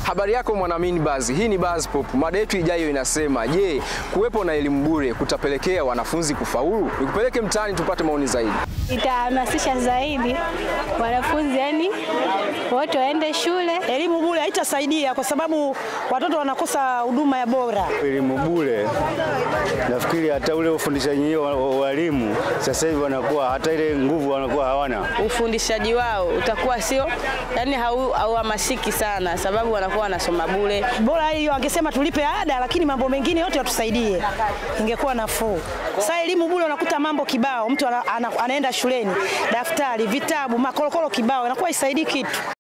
Habari yako mwanamini Buzz. Hii ni Buzz Pop. Mada yetu ijayo inasema, je, kuwepo na elimu bure kutapelekea wanafunzi kufaulu? Nikupeleke mtaani tupate maoni zaidi. Itahamasisha zaidi wanafunzi, yani wote waende shule. Elimu bure haitasaidia kwa sababu watoto wanakosa huduma ya bora. Elimu bure, nafikiri hata ule ufundishaji wa wa- walimu sasa hivi wanakuwa hata ile nguvu wanakuwa hawana. ufundishaji wao utakuwa sio yani hau- hauhamasiki sana, sababu wanakuwa wanasoma bure. Bora hiyo angesema tulipe ada, lakini mambo mengine yote watusaidie, ingekuwa nafuu. Sasa elimu bure unakuta mambo kibao, mtu ana, ana, anaenda shuleni, daftari, vitabu, makorokoro kibao, inakuwa isaidii kitu.